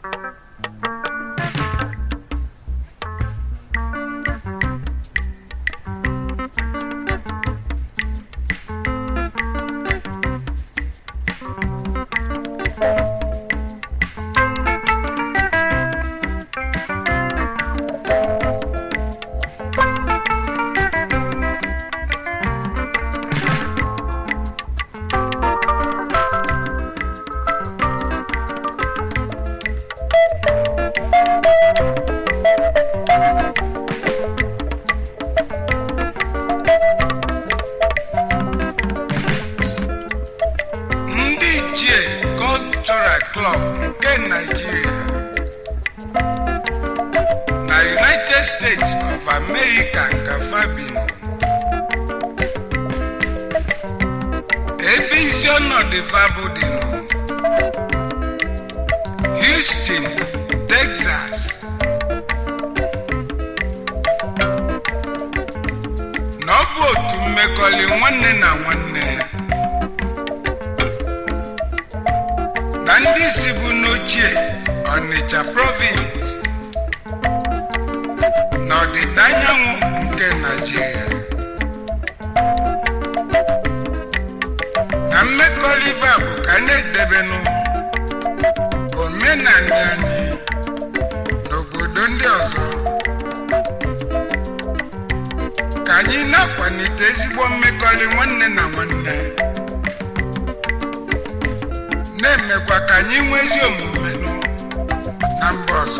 ndị ichie cultural club nke Nigeria na United States of America ka fabino ebe isi ọnọdụ fabụ dị nụ Houston, Texas na ọ bụ otu mmekọrị nwanne na nwanne na ndị si bụ n'ochie Ọnịcha province na ọdịda anyanwụ nke Naịjirịa na mmekọrịta bụ ka a na-edebenụ omenala anyị n'obodo ndị ọzọ ka anyị na-akwalite ezigbo mmekọrị nwanne na nwanne na-emekwa ka anyị nwee ezi omume nụ na mba ọzọ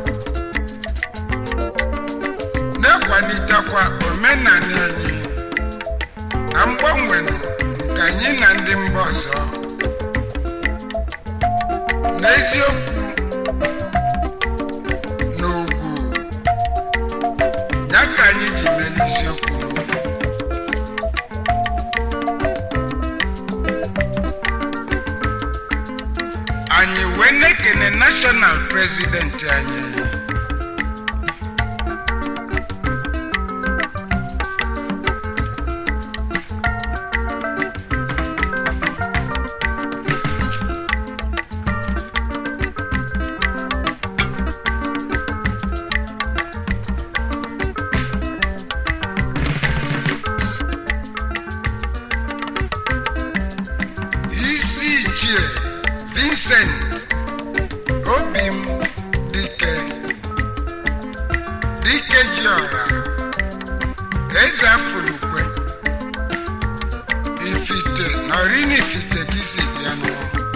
na-akwalitekwa omenala anyị na mgbanwe nụ nke anyị na ndị mba ọzọ n'eziokwu na ugwu ya ka anyị ji mee n'isiokwu anyị wee na-ekene national president anyị isi ichie vincent obim dike dike jiọra eze afụlukwe ifite na orini ifite ka isi bịanụ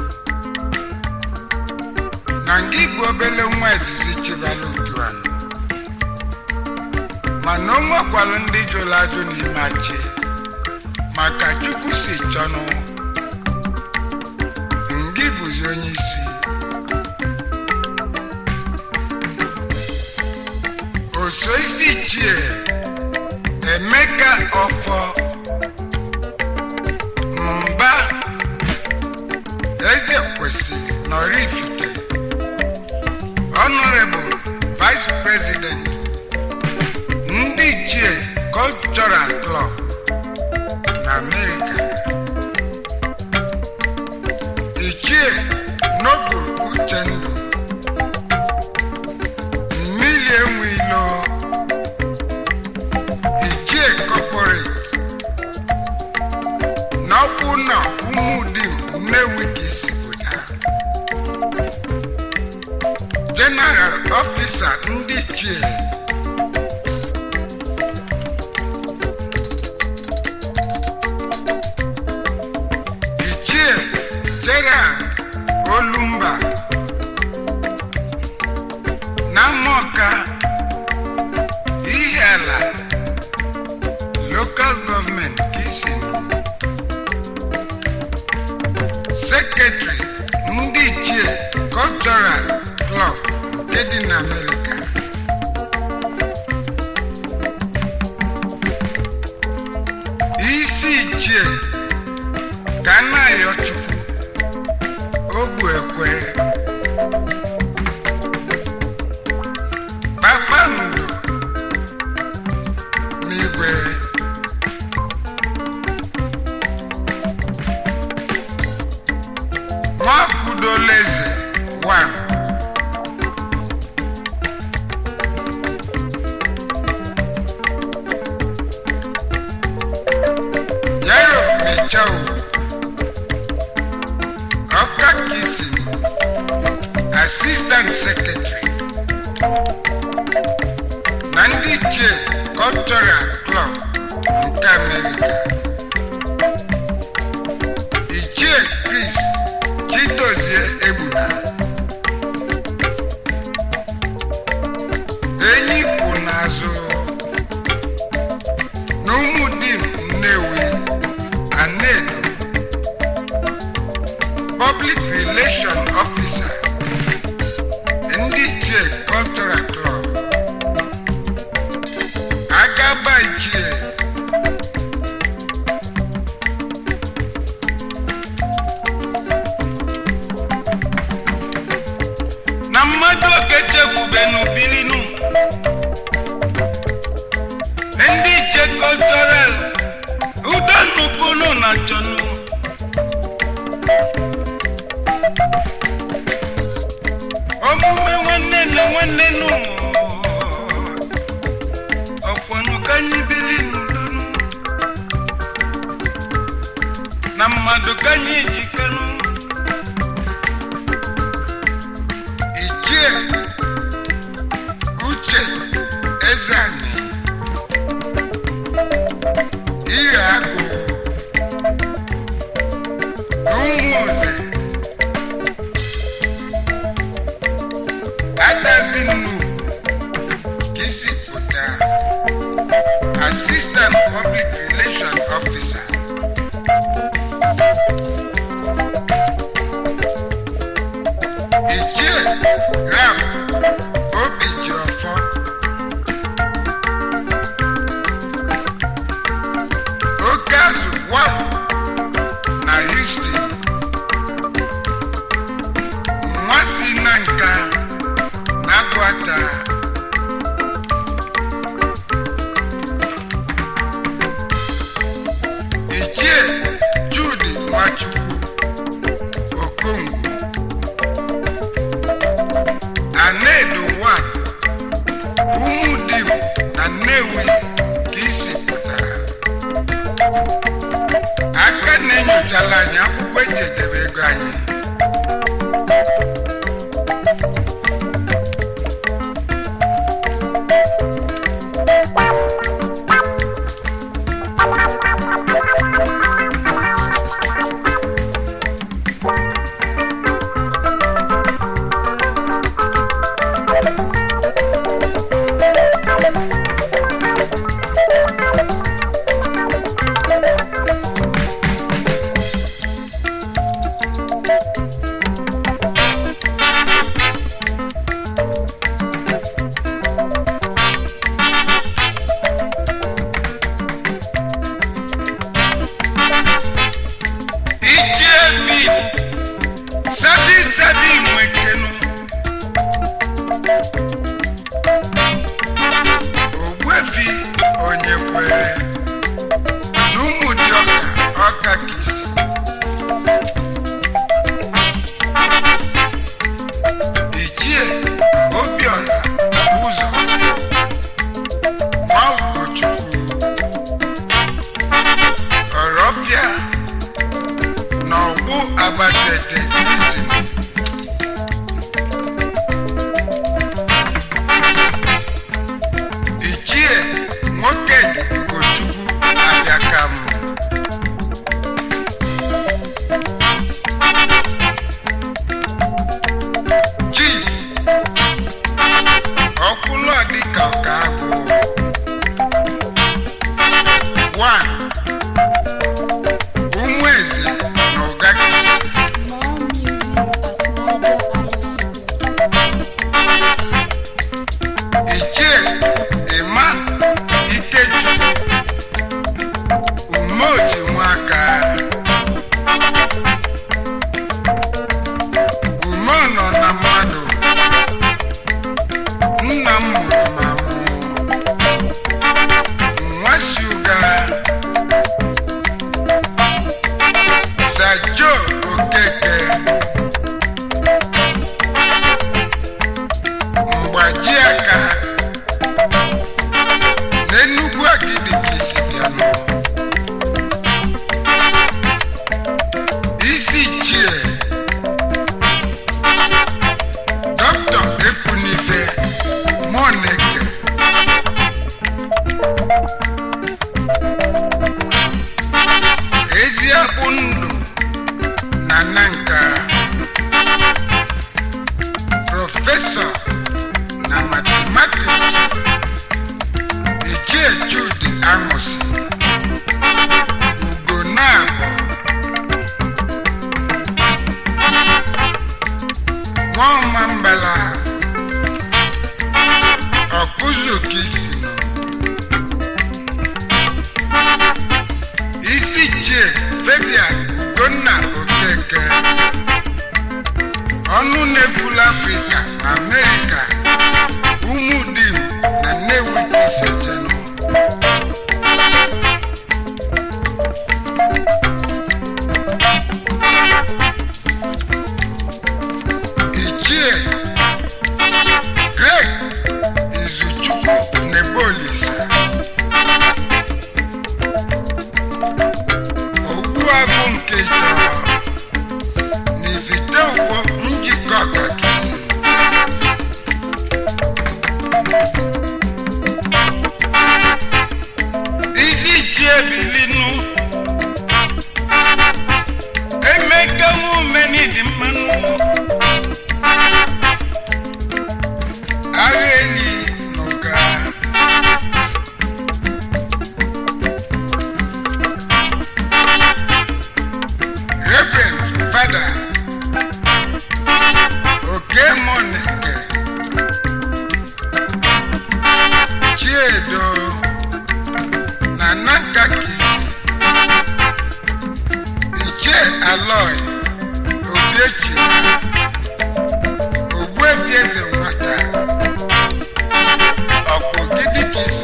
na nga igbu obele nwa izizi chibala utuanụ mana o nwekwalụ ndị jụrụ ajụ n'ime achị maka chukwu si chọnụ ngị bụzi onye isi oso isi ichie emeka ọfọ mba eze kwesịrị nọrifite honorable vice president ndị ichie cultural club na america ichie nobul uchendu mmiri enwe ilo ichie corporate na ọkpụ na ụmụdim nnewi ka isi pụta general officer ndị ichie ichie gerald olumba na mọka ihe ala local gọọmenti ka isi sekretari ndị ichie cultural club nke dị na amerịka isi ichie ka a na-ayọ chukwu ogbu ekwe kpakpando n'igwe nwakwudoleze 1 assistant secretary na ndị ichie cultural club nke amerịka ichie chris chidozie egbuna enyi kwụ n'azụ na ụmụdim nnewi anedo public relation officer ndị ichie cultural club agaba ichie na mmadụ okechekwubenu bilinu ndị iche cultural udonupunu na chọnu omume nwanne na nwanne nu ọkwọnụ ka anyị bili n'udonu na mmadụ ka anyị jikanu ichie uche ezeani ire agụ na ụmụoze adazi nnu ka isi pụta assistant public relation officer ichie ram obijiọfọ oke azụ wam na houston nwa si na nka na akwata ichie jude nwachukwu okongwu anedo wan ụmụdim na nnewi ka isi pụtara aka na-enyochala anyị akwụkwọ eji edebe ego anyị ichie bi sabi sabi nwekenu ogbuefi onye kwere na ụmụdị ọka ọka ka isi ichie obiọra ụzọ nwa ugochukwu ọrọbịa na ọgbụ abatete isi ichie nwoke dị ugochukwu abịakam chief ọkwụlọ dịka ọka agwụ one ụmụ eze na ụgakisi More music at Niger ichie ịma ikechukwu umeoji nwaka ume nọ na mmadụ nna m mụrụ ma mụ nwa si ụga sajo okeke prọfesọ na matematiks Ichie Jude Amosi Ugonabọ Nwaọma Mbala Ọkụzụkisi Isi Chie Fabian Ugonna Okeke ọnụ na-ekwula Afrịka na Amerịka Umudim na Nnewi Isejenụ Ichie Greg Izuchukwu Nebolisa Ogbuagụ nke Ijọọ n'ivite ugbo njikọ ọkakisi isi ji ebilinu emeka nwumeni dị mmanụ agha eli n'ụga Reverend Fada Oke Monike Chiedo na Nankakisi Ichie Aloy Obiechi Ogbuefi Eze Nwata Ọkpụgidi Kisi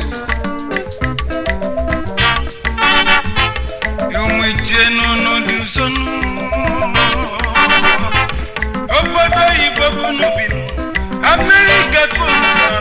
ụmụ ichie n'ụnụ dị nsọnụ obodo oyibo kunu binu amerịka kunu nọ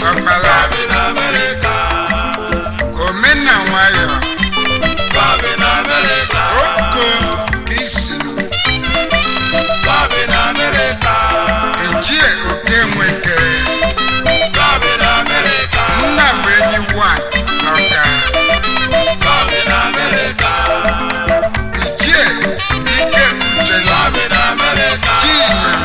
ọkpala Sabi na America. omena nwayọ Sabi na America. oko isi Sabi na America. ejie oke nweke Sabi na America. nna bụ enyi wa n'ọka Sabi na America. ijie ike uche na Sabi na America. chinyere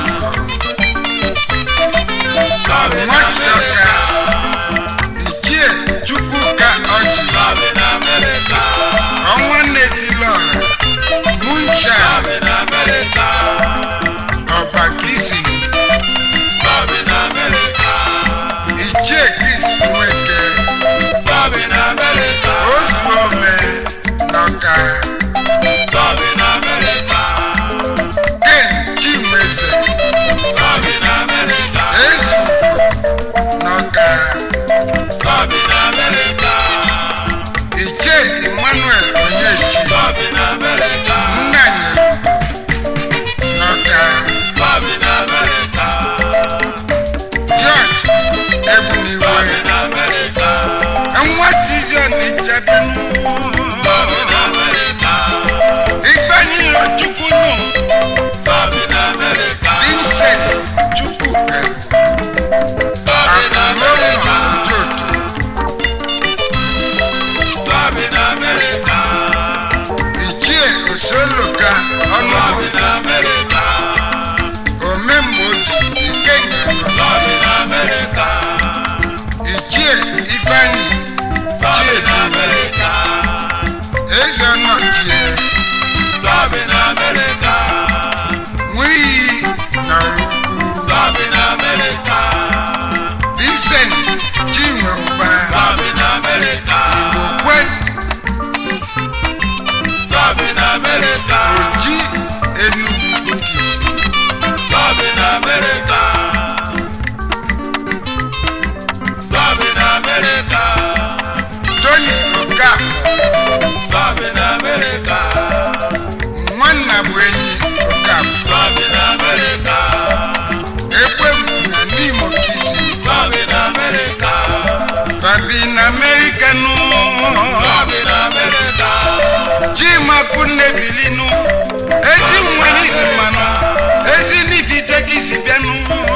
Sabi na nwasi ọka America. ijie chukwuka ọjị Sabi na America. ọnwa netilọra munsha Sabi na America. ọbakisi Sabi na America. ijie kris nweke Sabi na America. ozuome n'ọka Sabi na America. ken chinweze Sabi na America. ezugo n'ọka Sabi na America. ijie emmanuel onyechi Sabi na America. nnanye n'ọka Sabi na America. george ebuniwe Sabi na America. nwa tizion ijabianu Sabi na America. igbanyiro chukwunu Sabi na America. vincent chukwuka Sabi na akụlọnọ America. ojoto Sabi na America. ichie osoloka Sabi ọnụbụ na America. omemgboji ikenyanọ Sabi na America. ichie ifeanyi Sabi na chiedu America. eze ọnọchie Sabi na America. nwiyi na olukwu Sabi na America. vincent chinweuba Sabi na America. okwe Sabi na America. oji enugwu kisi Sabi na America. Sabi na America. tony okafọ Sabi na America. nwanna bụ enyi okafọ Sabi na America. ekwegbu na n'imo kisi Sabi na America. babi na amerika nụ Sabi na America. chimakwu nnebilinu ezi nwere ibi mmanụ ezi n'ifite gị si bịanụ